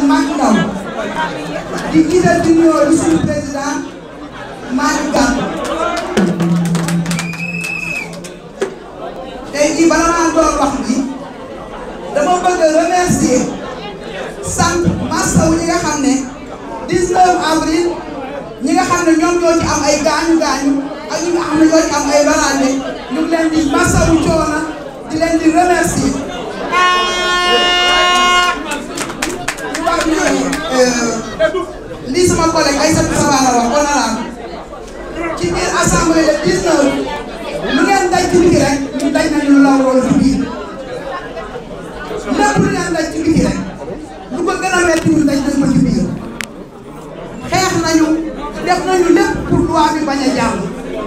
Macky Ndaw di jiital di nuyoo di suñu président Malick Gakou tey jii bala maa door wax bi dama bëgg a remercier sant masawu ñi nga xam ne 19 avril ñi nga xam ne ñoom ñoo ci am ay gaañu gaañu ak ñi nga xam ne ñoo ci am ay baraande ñu ngi leen di masawu coono di leen di remercier. wax ni lii sama collègue Aïssatou Sabara wax honorable ci biir assemblée le 19 lu ngeen daj ci biti rek ñu daj nañu lu la waroon ci biir lépp lu ngeen daj ci biti rek lu ko gën a metti ñu daj nañ ko ci biir xeex nañu def nañu lépp pour loi bi bañ a jàll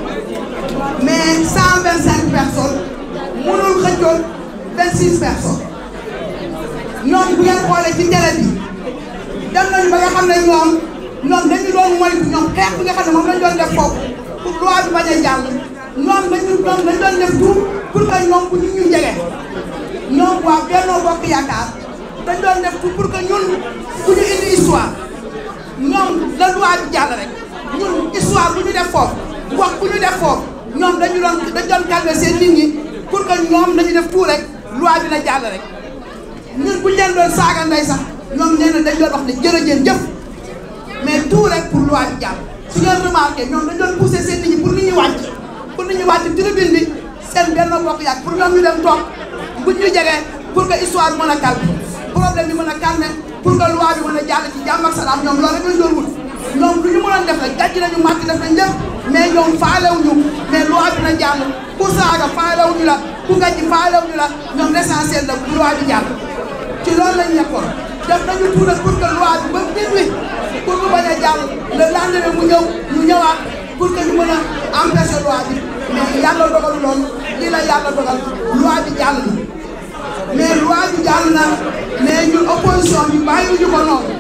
mais 125 personnes mënul xëccoon 26 personnes ñoom bu ngeen xoolee ci télé bi dem nañu ba nga xam ne ñoom ñoom dañu doon moytu ñoom xeex bi nga xam ne moom lañ doon def foofu pour loi bi bañ a jàll ñoom dañu ñoom dañu doon def tout pour que ñoom bu ñu ñu jege ñoom waa Benno Bokk Yaakaar dañ doon def tout pour que ñun bu ñu indi histoire ñoom la loi bi jàll rek ñun histoire bu ñu def foofu wax bu ñu def foofu ñoom dañu doon dañu doon calmer seen nit ñi pour que ñoom dañu def tout rek loi bi na jàll rek ñun bu ñu leen doon saaga ndey sax ñoom nee na dañ doon wax ne jërëjëf jëf mais tout rek pour loi bi jàll su ngeen remarqué ñoom dañ doon poussé seen nit ñi pour nit ñi wàcc pour nit ñi wàcc tribune bi seen Benno Bokk Yaakaar pour ñoom ñu dem toog buñ ñu jegee pour que histoire mën a calme problème bi mën a calme pour que loi bi mën a jàll ci jàmm ak salaam ñoom loolu rek lañ doon wut ñoom lu ñu mënoon def rek gàcc nañu màcc def nañ lépp mais ñoom faalewuñu mais loi bi na jàll ku saaga faalewuñu la ku gàcc faalewuñu la ñoom l'essentiel la loi bi jàll ci loolu lañ nekkoon def nañu tout nag pour que loi bi ba minuit pour mu bañ a jàll le lendemain mu ñëw ñu ñëwaat pour que ñu mën a empêcher loi bi mais yàlla dogal loolu lii la yàlla dogal loi bi jàll na mais loi bi jàll na mais ñun opposition bi bàyyiwuñu ko noonu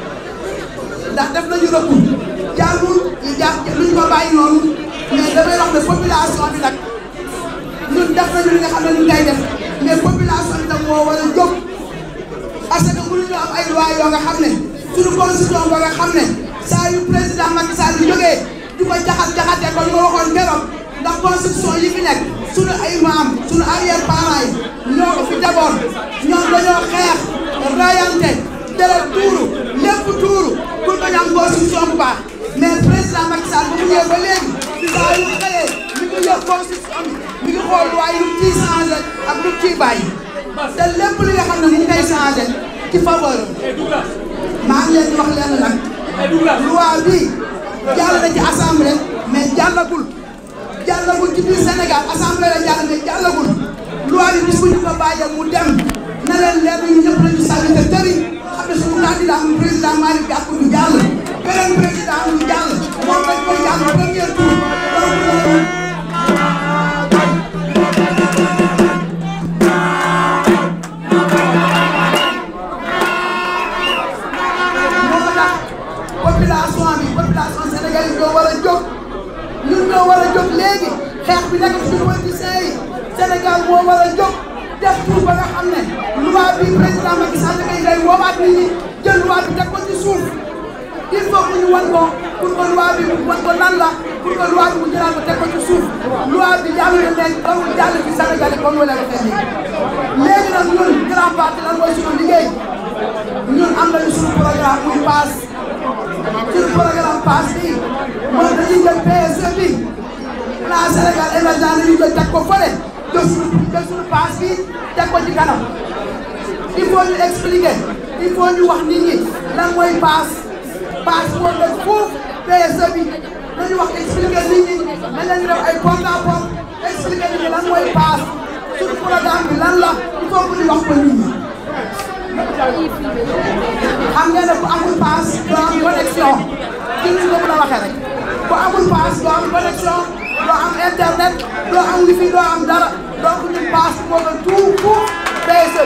ndax def nañu recours jàllul ñu jà luñ ko bàyyi noonu mais damay wax ne population bi nag ñun def nañu li nga xam ne ñu ngay def mais population bi nag moo war a jóg parce que mënuñu am ay loi yoo nga xam ne suñu constitution ba nga xam ne saa yu président Macky Sall bi jógee du ko jaxat jaxatee ko ñu ma waxoon keroog ndax constitution yi fi nekk suñu ay maam suñu arrière parents yi ñoo ko fi defoon ñoom dañoo xeex rayante deret tuuru lépp tuuru pour que ñu am constitution bu baax mais président Macky Sall bu mu ñëwee ba léegi saa yu xëyee mi ngi yor constitution bi mi ngi xool loi yi lu ciy changé ak lu ciy bàyyi te lépp li nga xam ne mu ngi koy changé ci faveur maa ngi leen di wax leen nag loi bi jàll na ci assemblée mais jàllagul jàllagul ci biir Sénégal assemblée la jàll mais jàllagul loi bi bis bu ñu ko bàyyee mu dem na leen leer ñu ñëpp lañu sànni te tëri xam ne suñu candidat mu président Malick Gakou du jàll beneen président mu jàll moom lañ koy jàll premier tour population bi population sénégalaise ñoo war a jóg ñun ñoo war a jóg léegi xeex bi nekk suñu politiciens yi Sénégal moo war a jóg def tout ba nga xam ne loi bi président Macky Sall ngay day woowaat nit ñi jël loi bi teg ko ci suuf il faut que ñu wan ko pour que loi bi wan ko lan la pour que loi bi mu jëlaat ko teg ko ci suuf loi bi jàll na léegi dawul jàll ci Sénégal yi comme wala ko tey léegi nag ñun grand parti lan mooy suñu liggéey ñun am nañu suñu programme muy paas suñu programme paas bi mooy dañuy jël PSE bi plan Sénégal émergent dañuy jël teg ko fële jël suñu jël suñu paas bi teg ko ci kanam il faut ñu expliquer il faut ñu wax nit ñi lan mooy paas paas moo def foofu PSE bi nañu wax expliquer nit ñi nañ leen def ay porte à porte expliquer nit ñi lan mooy paas suñu programme bi lan la il faut que ñu wax ko nit ñi xam ngeen ne ku amul paas doo am connexion ci ni ko mën a waxee rek ku amul paas doo am connexion doo am internet doo am wifi doo am dara donc ñun paas moo gën tout pour PSE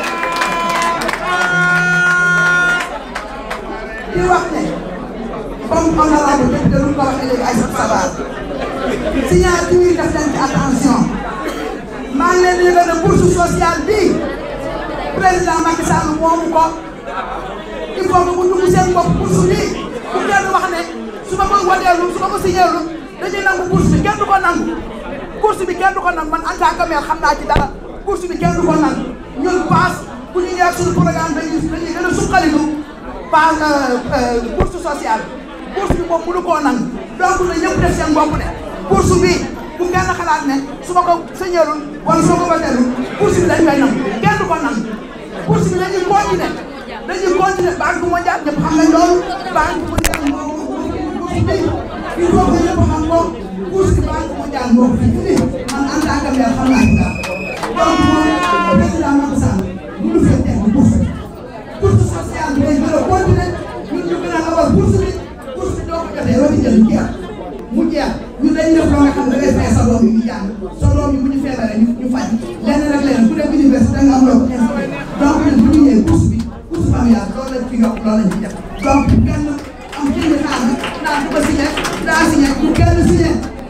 di wax ne comme honorable député lu ko waxee léegi Aïssata Sabar signature yi def leen ci attention maa ngi leen di yëgal ne bourse sociale bii président Macky Sall moomu ko il faut que bu dugg seen bopp bourse bi bu kenn wax ne su ma ko wateelu su ma ko signéelu dañuy nangu bourse bi kenn du ko nangu bourse bi kenn du ko nangu man en tant que maire xam naa ci dara bourse bi kenn du ko nangu ñun paas bu ñu ñëwee suñu programme dañuy dañuy gën a suqaliku paas bourse sociale bourse bi moom mënu koo nangu donc na ñëpp def seen bopp ne bourse bi bu kenn xalaat ne su ma ko signéelul wala su ma ko wateelul bourse bi dañ koy nangu kenn du ko nangu bourse bi dañuy continuer dañuy continuer banque mondiale ñëpp xam nañ loolu banque mondiale moo bourse bi il faut que ñëpp xam ko bourse bi banque mondiale moo ko fi indi man en tant que maire xam naa ci dara donc moom président Macky Sall mënu fee teg bourse bi bourse sociale bi day gën a continuer ñun ñu gën a awal bourse bi bourse bi doo ko jotee doo di jël mu jeex mu jeex ñun dañuy def loo nga xam ne dangay fay sa doom yi ñu jàng sa doom yi bu ñu feebaree ñu ñu faj lenn rek lenn ku dem université da nga am loo ko inscrire donc ñun bu ñu ñëwee bourse bi bourse familiale loolu lañ ci yokk loolu lañ ci def donc kenn am jënd xaar bi naa ko signé daa signé bu kenn signé